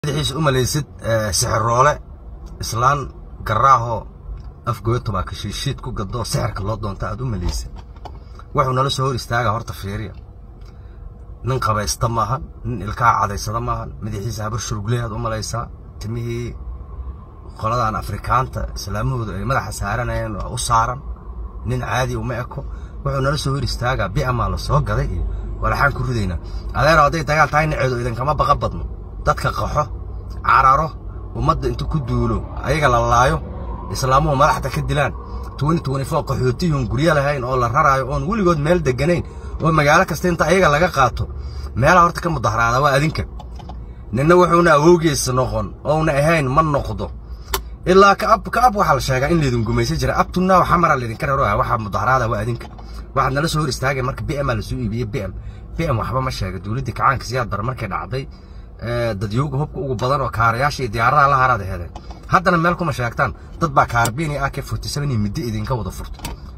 madaxiisa u malaysid sixiroole islaan garaaho afgoyto baa kashiishiid ku gadoo sixirka loo doonta aad u malaysid wuxuu nala soo hor istaaga horta fiiriya nin qabaysta maahan nin ilkaha cadaysada maahan madaxiisa habar shurugleyaad u malaysaa timihii qoladan afrikaanta islaamahoodu ay madaxa saaranayeen waa u saaran nin caadi uma eko wuxuu nala soo hor istaagaa bi'amaa la soo gaday iyo walaxaan ku ridaynaa adeero hadday dagaal tahay naceedu idinkama baqa badno dadka qaxo cararo ummadda inta ku duulo ayaga la laayo islaamuhu madaxda ka dilaan qaxootiyuun guryo lahayn oo la raraayo oon weligood meel deganayn oo magaalo kasta inta ayaga laga qaato meelaha horta ka mudaharaada waa adinka ninna wuxuuna awowgiisa noqon ouna ahayn ma noqdo ilaa kaab kaab waxaa la sheegaa in laydin gumaysan jira abtunaaw xamara laydinka raro waxaa mudaharaada waa adinka waxaad nala soo hor istaagay marka bma lasoo iibiyey bm bm waxba ma sheega dowladdii kacaanka siyaad bar markay dhacday dadyooga hubka ugu badan oo kaarayaasha iyo diyaaradaha la haraad heleen haddana meel kuma sheegtaan dad baa kaarbiin iyo ak forty seven iyo middo idinka wada furto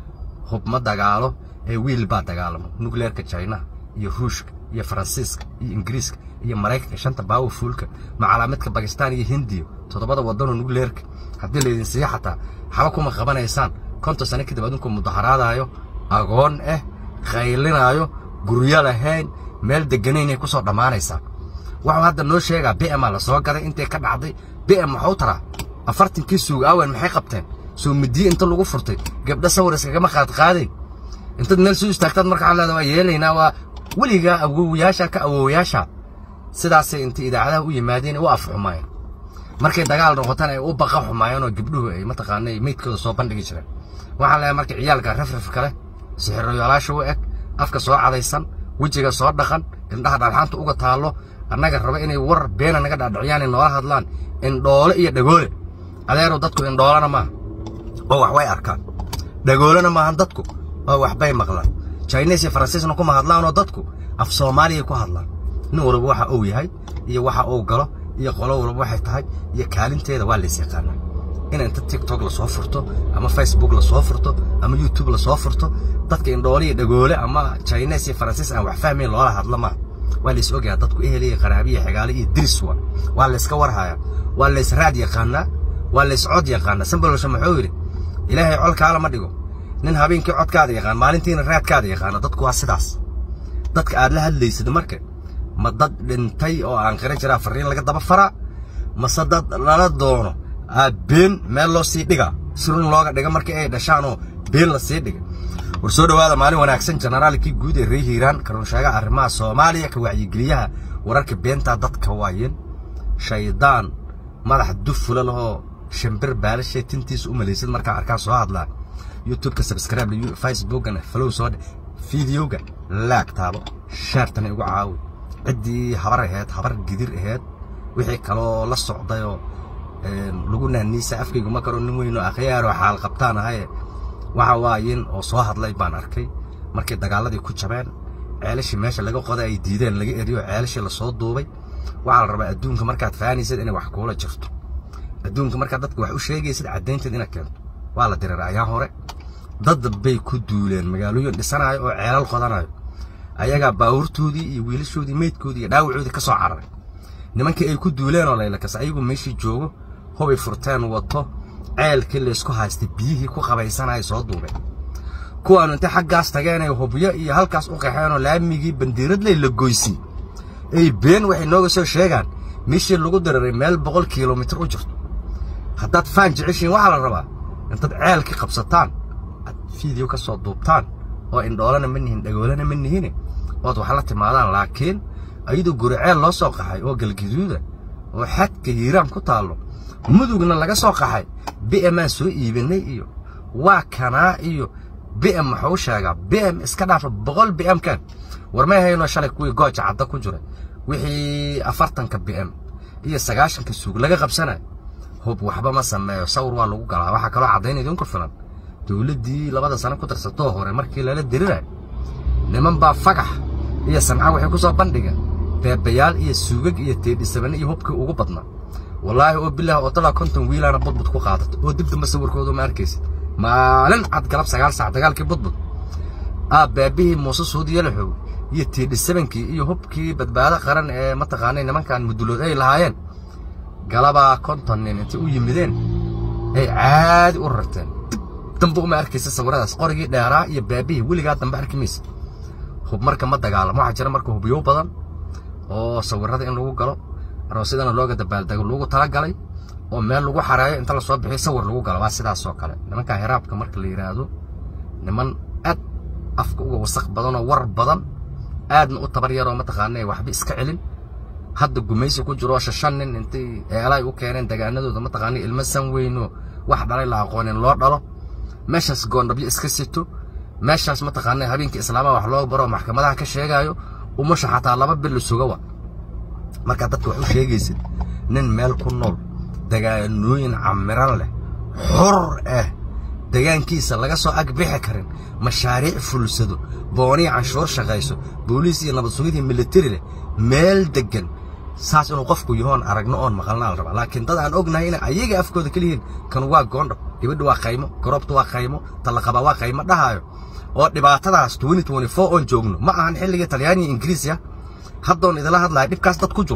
hub ma dagaalo ee wiil baa dagaalamo nukleerka chinaha iyo ruushka iyo faransiiska iyo ingiriiska iyo maraykanka shanta baawo fuulka macalaamidka bakistaan iyo hindiya toddobada waddanoo nukleerka haddii laydin siiya xataa xaba kuma qabanaysaan konton sano kadib adinku mudaharaadaayo agoon ah qaylinaayo guryo lahayn meel deganaynay ku soo dhammaanaysaan waxuu hadda noo sheegaa bma la soo gaday intay ka dhacday bm waxuu taraa afartankii suug aawen maxay qabteen soo midiye inta lagu furtay gabdho sawir iskagama qaadqaadayn intaad meel soo istaagtaad marka waxaa leeda waa yeelaynaa waa weligaa awowayaasha ka awowayaasha sidaasay intay idaacadaha u yimaadeen u afxumaayeen markay dagaal noqotana ay u baqa xumaayeen oo gabdhuhu ay mataqaanay meydkooda soo bandhigi jireen waxaan leeyahay marka ciyaalka rafraf kale sixiroyaalaasha u eg afka soo cadaysan wejiga soo dhaqan indhaha dhaalxaanta uga taallo annaga raba inay war beena naga dhaadhiciyaan noola hadlaan indhoole iyo dhagoole adeerow dadku indhoolana maaha oo wax way arkaan dhagoolena maahan dadku oo waxbay maqlaan jines iyo faransiisna kuma hadlaanoo dadku af soomaaliyay ku hadlaan nin walba waxa uu yahay iyo waxa uu galo iyo qolo walba waxay tahay iyo kaalinteeda waa lays yaqaanaa in inta tiktok lasoo furto ama facebook lasoo furto ama youtube lasoo furto dadka indhoole iyo dhagoole ama jines iyo faransiis aan wax fahmayn loola hadla maaha waa lays ogayaa dadku ehel iyo qaraabiya xigaale iyo diris wa waa layska warhayaa waa lays raad yaqaanaa waa lays cod yaqaanaa sambalosha muxuu yidhi ilaahay colkaala ma dhigo nin habeenkii codkaada yaqaan maalintiina raadkaada yaqaana dadku waa sidaas dadka aad la hadlaysid marka ma dad dhintay oo aan qiran jiraa farriin laga daba faraa mase dad lala doono aa been meel loo sii dhigaa sirun looga dhiga markii ay dhashaan oo been la sii dhiga war soo dhowaada maalin wanaagsan jenaraalkii guud ee reer hiiraan karunsheegaha arrimaha soomaaliya ka wacyigeliyaha wararka beentaa dadka waayeen shaydaan madax dufula lahoo shimbir baalashee tintiisa u malaysid markaa arkaan soo hadlaan youtubeka subscribe facebookana falow soo dhe fideoga laag taabo shaartana igu caawi ciddii habar aheyd habar gidir aheyd wixii kaloo la socdayoo lagu naaniisa afkaygu ma karo nin weyn oo akhyaaroo xaal qabtaan ahaye waxa waayin oo soo hadlay baan arkay markay dagaaladii ku jabeen ceelashii meesha laga qoday ay diideen laga eriyo ceelashii lasoo duubay waxaa la rabaa adduunka markaad fahanaysid inay wax kuula jirto adduunka markaad dadka wax u sheegaysid caddaynteed inaad keento waa la dirir ayaan hore dad bay ku duuleen magaalooyin dhisanayo oo ceelal qodanayo ayagaa baawurtoodii iyo wiilashoodii meydkoodii iyo dhaawacoodii ka soo cararay nimankii ay ku duuleen oo laylakas ayagu meeshii joogo hubay furteen wato ceelkii laysku haystay biyihii ku qabaysanaya soo duubeen kuwaanu intay xaggaas tageenay hubyo iyo halkaas u qaxeenoo laamigii bandiiradley la goysay ay been waxay nooga soo sheegaan meeshii lagu diriray meel boqol kilomitir u jirto haddaad faan jeceshiin waxaa la rabaa intaad ceelkii qabsataan aad fiideo ka soo duubtaan oo indhoolana ma nihin dhagoolana ma nihine ood wax la timaadaan laakiin ayadoo guri ceel loo soo qaxay oo galgaduuda oo xadka hiiraan ku taallo mudugna laga soo qaxay bmaan soo iibinay iyo waa kanaa iyo bm maxuu sheegaa bm iska dhaafa boqol bm kan war may hayno shalay kuwii gooja cadda ku jiray wixii afartanka bm iyo sagaashanka suug laga qabsanayo hub waxba ma sameeyo sawir waa lagu galaa waxaa kaloo caddayn idinku filan dowladdii labada sano ku darsatoo hore markii lala dirirayo niman baa fagax iyo sanca waxay ku soo bandhigeen beebayaal iyo suugag iyo teedhisabane iyo hubkii ugu badnaa wallaahi oo bilaah oo talaa konton wiilaana budbud ku qaadato oo dib damba sawirkooda ma arkaysid maalin cad galab sagaal sac dagaalkii budbud aa baabihii muuse suudi yalaxow iyo tiidhisabankii iyo hubkii badbaado qaran ee mataqaanay nimankan mudulood ay lahaayeen galabaa konton nin intay u yimideen ay caadi u rarteen dambe uma arkaysa sawiradaas qorigii dheeraa iyo baabihii weligaa dambe arki maysa hub marka ma dagaalamo waxaa jira marka hubyo badan oo sawirada in lagu galo aroosyadana looga dabaaldego lagu talagalay oo meel lagu xareeyo inta lasoo bixiyo sawir lagu galo waa sidaas oo kale nimanka hiraabka marka la yidhaahdo niman aad afka uga wasaq badan oo war badan aadna u tabar yaroo mataqaanaa waxba iska celin hadda gumaysi ku jiro shashan nin intay eelay u keeneen degaanadooda mataqaana ilmo san weyno wax dhalay la aqoonin loo dhalo meeshaas goondhabyo iska sito meeshaas mataqaana habeenkii islaamaha wax loo baro maxkamadaha ka sheegaayo umusha xataa laba bil sugawa marka dadka wax u sheegaysid nin meel ku nool degaanooyin camiran leh xur ah degaankiisa laga soo ag bixi karin mashaariic fulsado booniya canshuur shaqayso booliis iyo nabad sugidii militari leh meel deggan saas inuu qofku yahoon aragno oon maqalna la rabaa laakiin dad aan ognahay inay ayaga afkooda ka lihiin kan waa goondhab gabadha waa qaymo garoobta waa qaymo tallaqaba waa qaymo dhahaayo oo dhibaatadaas oon joogno ma ahan xilligii talyaaniya ingiriisiya haddoon idila hadlaya dhibkaas dad ku jiro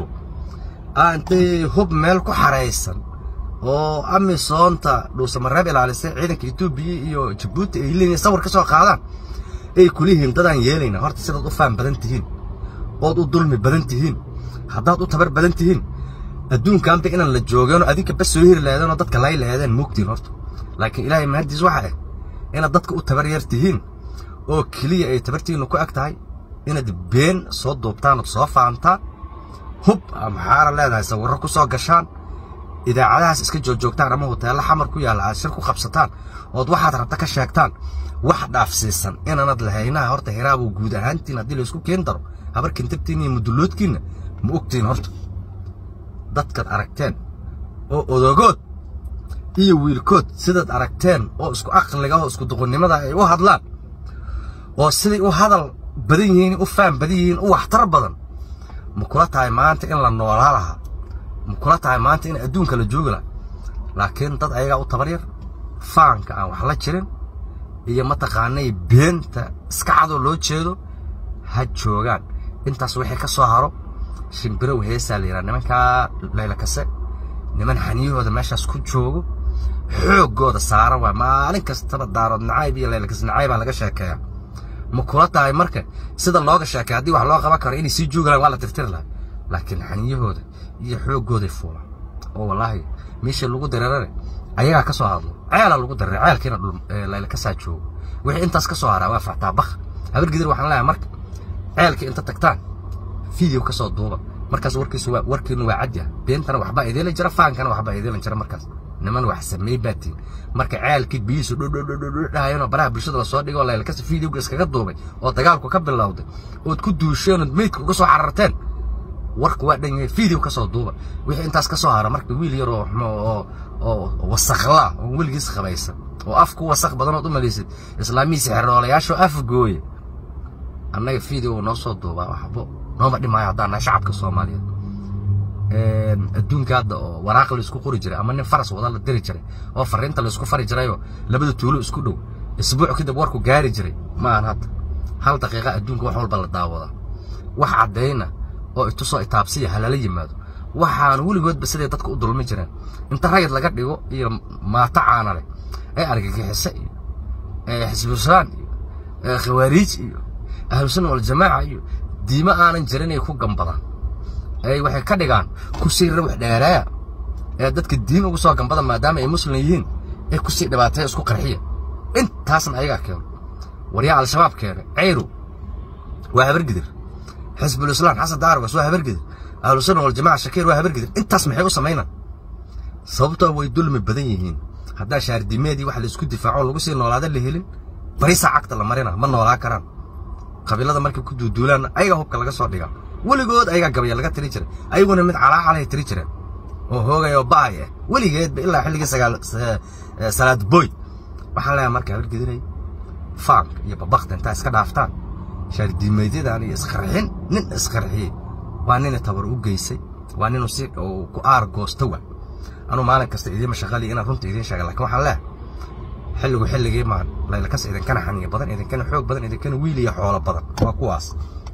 intay hub meel ku xaraysan oo amisoonta dhuusamareeb ilaalisay ciidanka etoobiya iyo jabuuti ay leeyihin sawir ka soo qaadaan ay kulihiin dadaan yeelayna horta sidaad u faan badan tihiin ood u dulmi badan tihiin haddaad u tabar badan tihiin adduunkaanba inaan la joogeenoo adinka bas soo hiri lahaydeen oo dadka lay lahaydeen moogtiin horta laakiin ilaahay mahaddiis waxa ah inaad dadka u tabar yar tihiin oo keliya ay tabartiinnu ku eg tahay inaad been soo duubtaan ood soo faantaan hub maxaana leedahay sawirro ku soo gashaan idaacadahaas iska joogjoogtaan ama hoteello xamar ku yaalla aad shir ku qabsataan ood waxaad rabta ka sheegtaan wax dhaafsiisan inaanad lahaynaha horta hiraabuu guud ahaantiin haddii laysku keen daro habar kintabtiin iyo mudulloodkiinna ma ogtiin horta dadkaad aragteen oo odogood iyo wiilkood sidaad aragteen oo isku aqliga oo isku duqonnimada ay u hadlaan oo siday u hadal badan yihiin u faan badan yihiin u waxtar badan ma kula tahay maanta in la noolaa lahaa ma kula tahay maanta in adduunka la joogi lahaa laakiin dad ayagaa u tabar yar faanka aan wax la jirin iyo mataqaanay beenta iska cadoo loo jeedo ha joogaan intaas wixii ka soo haro shimbirow heesaa la yidhaha nimankaa laylakase niman xaniyahooda meeshaas ku joogo xooggooda saaran waa maalin kastaba daarood nacayb iyo laylakas nacaybaa laga sheekeeyaa ma kula tahay marka sida looga sheekay haddii wax loo qaban karo inay sii joogi lahan waa la tirtiri lahay laakiin xaniyahooda iyo xooggooday fuulaan oo wallaahi meeshii lagu dareerane ayagaa ka soo hadlo ceelaa lagu dareere ceelkiina laylakasaa joogo wixii intaas ka soo haraa waa factaa bak habar gidir waxaan leeyahay marka ceelkii inta tagtaan video ka soo duuba markaas warkiisu waa warkiinu waa cadya beentana waxbaa idiila jira faankana waxbaa idiilan jira markaas niman wax sameey baatiin marka ceelkii biyihiisu dhudhudhudhudhahayanoo baraha bulshada lasoo dhigo laylkas videoga iskaga duubay oo dagaalku ka bilowday ood ku duusheen ood meydka uga soo cararteen warku waa dhan yahay video ka soo duuba wixii intaas ka soo hara marka wiil yar oo oo oo wasakhlaa oo weligiis qabaysan oo af ku wasakh badanood u malaysid islaamihii sixroolayaashoo af gooye annaga video noo soo duubaa waxbo nooma dhimaayo haddaan nahay shacabka soomaaliyeed adduunka hadda oo waraaq laysku qori jiray ama nin faras wada la diri jiray oo fariinta laysku fari jirayoo labada tuulo isku dhow isbuuc kadib warku gaari jiray ma aan hadda hal daqiiqa adduunka wax walba la daawadaa wax caddayna oo itusoo itaabsiya halala yimaado waxaan weligoodba siday dadka u dulmi jireen inta rayid laga dhigo iyo maato caana leh ee argagixise iyo xisbusaan iyo khawaariij iyo ahlusunna waljamaaca iyo diimo aanan jirin ay ku gambadaan ay waxay ka dhigaan kusii rawax dheereeya ee dadka diin ugu soo gambada maadaama ay muslim yihiin ee kusii dhibaateeya isku qarxiya intaasna ayagaa keeno waryaa al-shabaab keene ceyru waa habargidir xisbul islaam xasan daarwas waa habargidir ahlusunna waljamaaca shakiir waa habargidir intaas maxay u samaynaan sababtoo way dulmi badan yihiin haddaa shaardimeedii wax laysku difaaco lagu sii noolaada la helin barisaa cagta la marina ma noolaa karaan qabiilada markay ku duuduulaanna ayagaa hubka laga soo dhigaa weligood ayagaa gabaya laga tiri jiray ayaguna mid calaacalay tiri jireen oo hoogay oo ba'ay ah weligeedba ilaa xilligii sagaal salaad boy waxaan leeyahay marka habargediray faanka iyo babakta intaa iska dhaaftaan shaardiimeedyadan iyo isqarxin nin isqarxiyey waa nina tabar u geysay waa ninuu si ku aar goosta wa anuu maalin kasta idiima shaqali inaan runta idiin sheega lakin waxaan leeyahay xilligu xilligii maan laylakas idinkana xaniya badan idinkana xoog badan idinkana wiil iyo xoolo badan waa kuwaas